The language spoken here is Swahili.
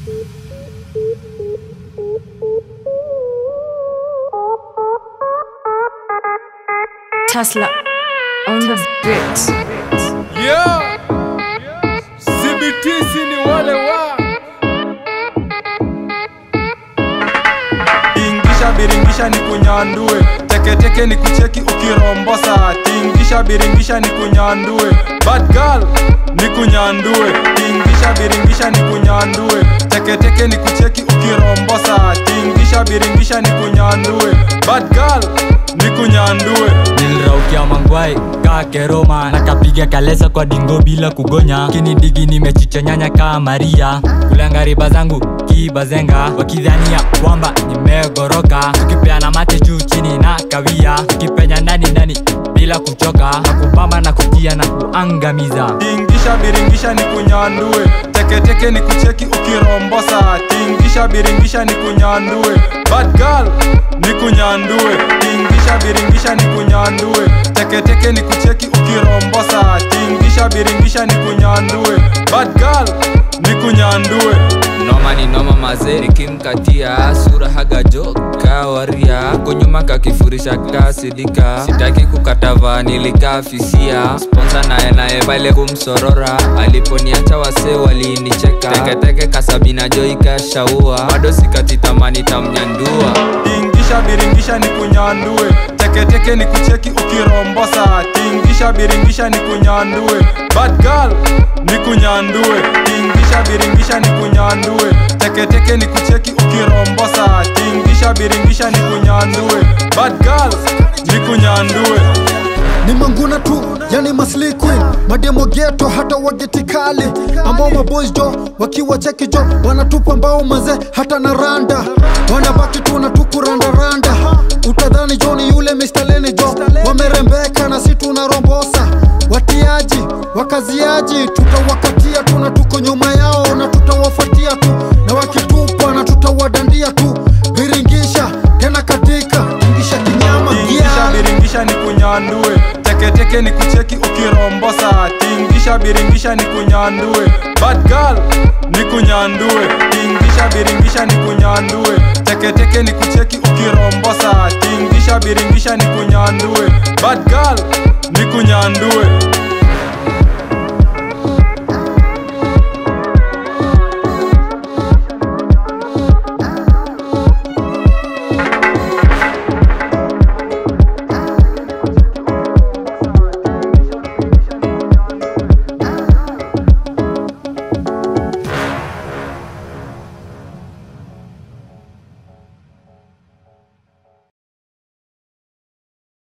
Tesla on the beat. Yeah. CBTC ni wale wa Tingisha biringisha ni kunyandue teketeke ni kucheki ukirombosa tingisha biringisha ni kunyandue bad girl ni kunyandue tingisha biringisha ni kunyandue teketeke ni kucheki ukirombosa tingisha biringisha ni kunyandue bad girl ni kunyandue niliraukia mangwai kaa keroma nakapiga kalesa kwa dingo bila kugonya kinidigi nimechichonyanya kaa maria kulanga riba zangu kibazenga wakidhania kwamba nimegoroka tukipeana mate juu chini na kawia tukipenya ndani ndani bila kuchoka na kupamba na kujia na kuangamiza tingisha biringisha ni kunyandue teketeke ni kucheki ukirombosa tingisha biringisha ni kunyandue bad girl ni kunyandue tingisha biringisha ni kunyandue teketeke ni kucheki ukirombosa tingisha biringisha ni kunyandue bad girl ni kunyandue noma ni noma maze nikimkatia sura hagajo kawaria kunyuma kakifurisha kasidika sitaki kukatava nilikafisia sponsa naye naye pale kumsorora aliponiacha wase walinicheka teketeke kasabina jo ikashaua bado sikati tamani tamnyandua tingisha biringisha ni kunyandue teketeke ni kucheki ukirombosa tingisha biringisha ni kunyandue bad girl ni kunyandue tingisha biringisha ni kunyandue teketeke ni kucheki ukirombosa tingisha biringisha ni kunyandue bad girl ni kunyandue ni manguna tu yani masli queen mademo geto hata wageti kali ambao maboys jo wakiwa cheki jo wanatupa mbao maze hata na randa wanabaki tu na tukurandaranda utadhani jo ni yule Mr. Lenny jo wamerembeka na si tunarombosa watiaji wakaziaji tutawakatia tu na tuko nyuma yao na tutawafuatia tu na wakitupa na tutawadandia tu viringisha tena katika ingisha kinyama tingisha yeah. biringisha ni kunyandue teketeke ni kucheki ukirombosa tingisha biringisha ni kunyandue bad girl ni kunyandue tingisha biringisha ni kunyandue teketeke ni kucheki ukirombosa tingisha biringisha ni kunyandue bad girl ni kunyandue